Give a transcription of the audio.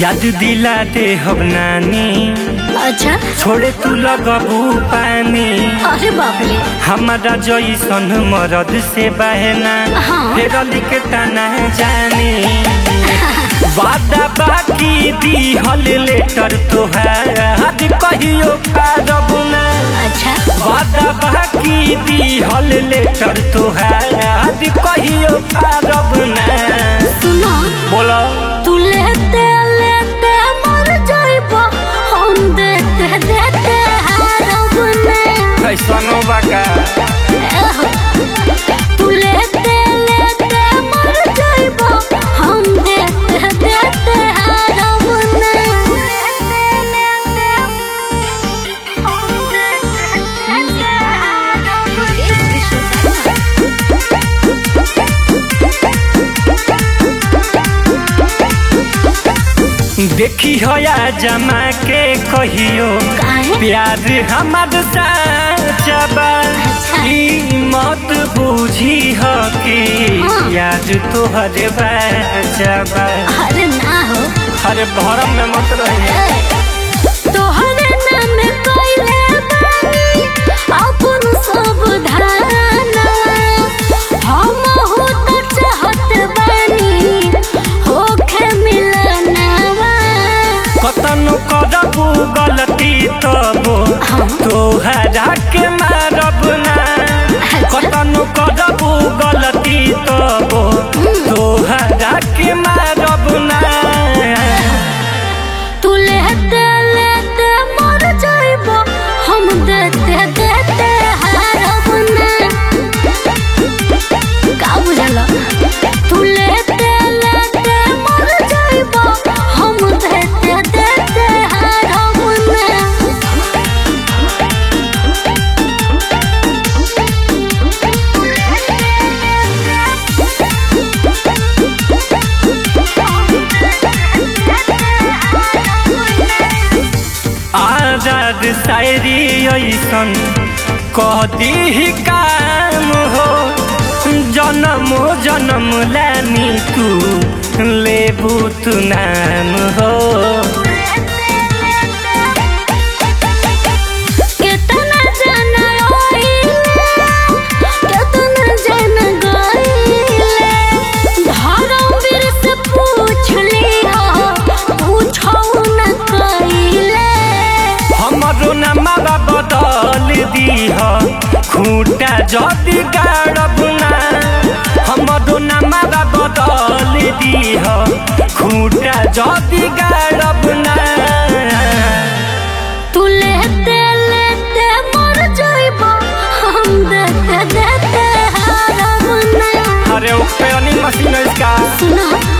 याद दिला दे हम नानी अच्छा छोड़े तू लगबू पानी अरे बाप रे हमारा जैसन मरद से बहना हाँ। फिर लिखता ना जानी वादा बाकी दी हल लेटर तोहार आज कहियो पारब ना अच्छा वादा बाकी दी हल लेटर तोहार आज कहियो पारब ना सुनो बोलो तू लेते लेते मर जाइबो हम देते देते हारब ने कैसनो बाका तू लेते लेते मर जाइबो हम देते देते हारब ने देखी होया जमा के कहियो काहे? प्यार हमार साचबा ई मत बूझी हो कि हाँ। याद तोहर बाचबा अरे ना हो अरे भरम में मत रही तोहरे नाम कइले बानी अपन सब धाना हम हो तो चाहत बानी होखे मिलनावा कतनो करबू गलती तबो तोहरा के मारब ना कतनो करबू गलती तबो तोहरा के मारब ना तू लेते लेते मर जाइबो हम देते देते हारब ना का बुझल तू लेते लेते मर जाइबो हम देते देते हारब ना आजाद शायरी ऐसन कह दी काम हो जन्म जन्म लानी तू लेबू तू नाम हो केतना जन रोइले केतना जन गइले धर्मवीर से पूछ लिहो पूछौ न कइले हमरो नमवा बदल दीह खूटा जदि गाड़ब ना हमरो नमवा बदल दीह खूटा जदि गाड़ब ना तू लेते लेते मर जाइबो हम देते देते हारब ना अरे ओपे मशीन इसका सुनो